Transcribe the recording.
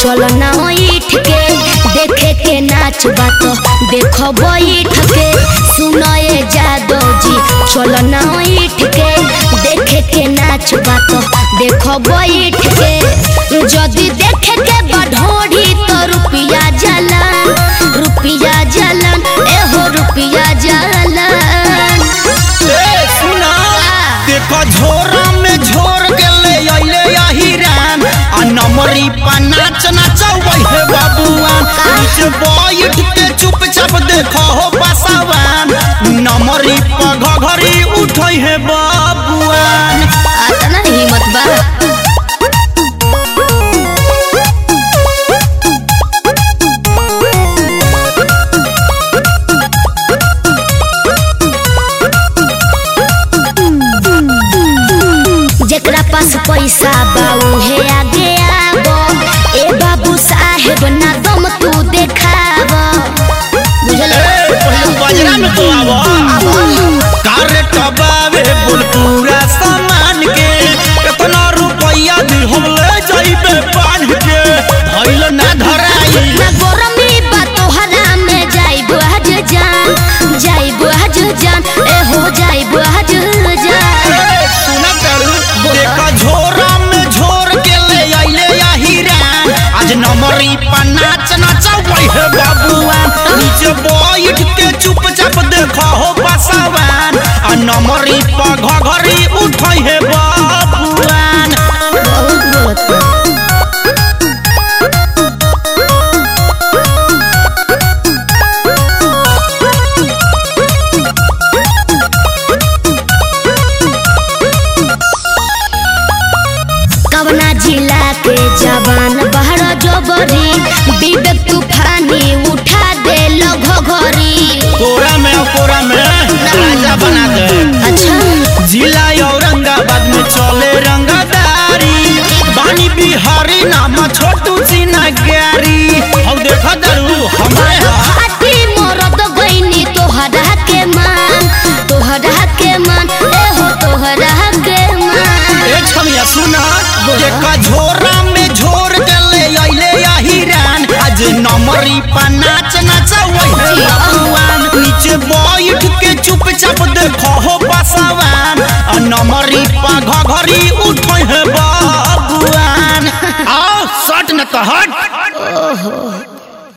चल ना ईठ के देखे के नाच बात देखो बैठ के सुनए जादव जी चल ना ईठ के देखे के नाच बात देखो बैठ के जदि देखे के बढ़ोड़ी तो रुपिया जलन रुपिया जलन एहो रुपिया जलन ए सुना देखो झोरा में झोर गेले अइले अहिरान आ नमरी पा नाच नचवै हे बाबुआन नीचे बैठ के चुपचाप देखो हो बसवान नमरी पा घघरी उठै हे बाबुआन आता ना हिम्मत बा जेकरा पास पैसा बा उहे आगे आबो ए बाबू साहेब ना दम तू देखाब बुझल ए पहिले बजरा में तो आवा कारे टबावे बुलपुरा सामान के कितना रुपया दी हम ले जाइबे बांध के भइल ना धराई ना गरमी बा तोहरा में जाइब आज जान जाइब आज जान ए हो जाइब आज जान सुना करू देखा झोरा में झोर के ले आइले हिरान आज नमरी पर नाच नचवै हे बाबुआ नीचे बैठ के चुपचाप देखा हो बसवान आ नमरी पर घघरी उठै हे बाबुआन बहुत बोलत बा। कवना जिला के जवान बहर जोबरी विवेक तूफानी उठा दे घरी कोरा में और कोरा में राजा बना दे अच्छा जिला औरंगाबाद में चले रंगदारी बानी बिहारी नाम छोटू सिन्हा गारी हम देखा दरू हमारे यहाँ हाथी मरद गईनी तोहरा के मान तोहरा के मान ए हो तोहरा के मान ए छमिया सुना देखा झोरा में झोर गले अइले हिरान आज नमरी पा नाच नचवै हे बाबुआन नीचे बैठ के चुपचाप देखो हो बसवान आ नमरी पा घघरी उठै हे बाबुआन आओ सट न तो हट ओहो